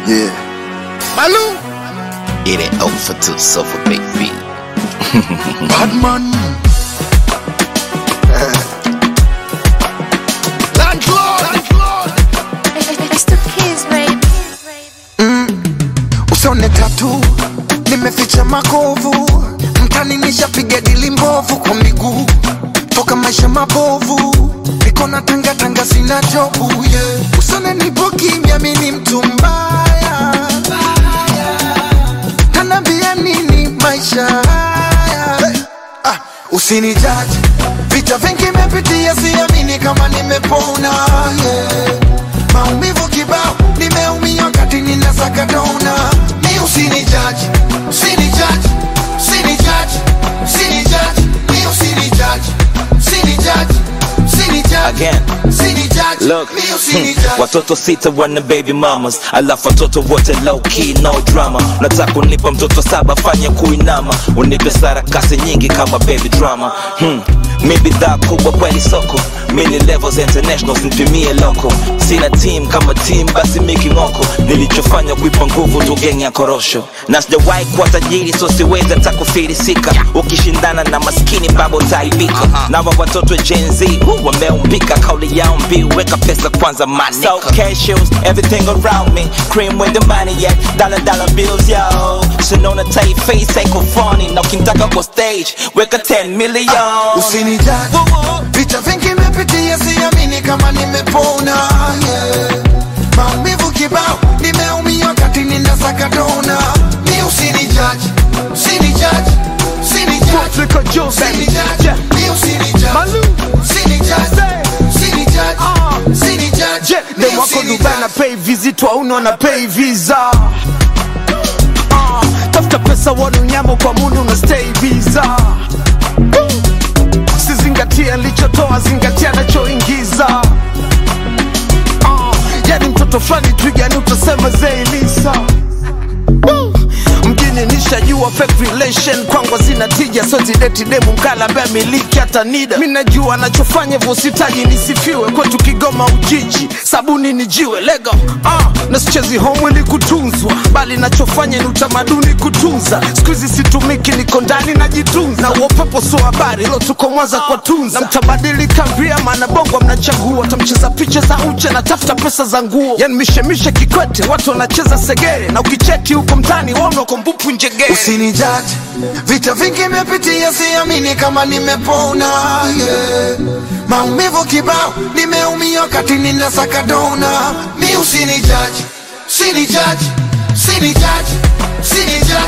Yeah. Malou. It ain't over till sofa baby. Badman. Landlord. Landlord. It's the kids, baby. Usone tatu nimeficha makovu mtani nishapiga dili mbovu kwa miguu toka maisha mabovu niko na tanga tanga sina jobu yeah. Usone nipo kimya mimi mtu mbaya tanambia nini maisha haya hey. ah, usinijaji vita vingi mepitia siamini kama nimepona yeah. maumivu kibao nimeumia wakati ninasaka dona mi usinijaji usinijaji usinijaji usinijaji mi usinijaji usinijaji usinijaji Again. usinijaji Look, mi hmm, usinijaji watoto sita wana baby mamas, alafu watoto wote low key no drama. Nataka unipa mtoto saba, fanya kuinama, unipe sarakasi nyingi kama baby drama. Hmm. Mi bidhaa kubwa kweli soko, mini levels international, simpimie loko. Sina team kama team, basi miki ngoko. Nilichofanya kuipa nguvu tu geng ya korosho, na sijawahi kuwa tajiri, so siwezi hata kufilisika. Ukishindana na maskini babo utaibika. Na wa watoto Gen Z uh, wameumbika, kauli yao mbiu, weka pesa kwanza manika. So cashews, everything around me, cream with the money at dollar dollar bills yo. Sinona tight face ain't funny, na ukitaka kwa stage, weka 10 million. usinijaji Woo woo. vita vingi mepitia siamini kama nimepona yeah. maumivu kibao nimeumia wakati ninasaka dona mi usinijaji usinijaji Africa Joe, baby. usinijaji Yeah. mi usinijaji Malou. usinijaji usinijaji Ah. usinijaji Je, mi dem wako Dubai na usinijaji pay visit wauna na pay visa Ah, tafuta pesa wana unyama kwa mundu na stay visa Woo. sizingatia nilichotoa zingatia nachoingiza Ah, yani mtoto fulani twigani utasema zeilisa Woo. mjini nishajua fake relation kwangu zina tija so zideti demu mkala ambaye miliki hata nida mi najua anachofanya hivyo sitaji nisifiwe kwetu kigoma ujiji sabuni ni jiwe lego ah, na sichezi home ili kutunzwa bali nachofanya ni utamaduni kutunza siku hizi situmiki niko ndani najitunza na uopepo so habari lo tuko mwanza kwa tunza na mtabadilika via maana bongo mnachagua tamcheza picha za uche na tafuta pesa za nguo yani mishemishe kikwete watu wanacheza segere na ukicheki huko mtani waona uko mbupu njegere usinijaji vita vingi mepitia siamini kama nimepona yeah. maumivu kibao nimeumia wakati ninasaka dona mi usinijaji usinijaji usinijaji usinijaji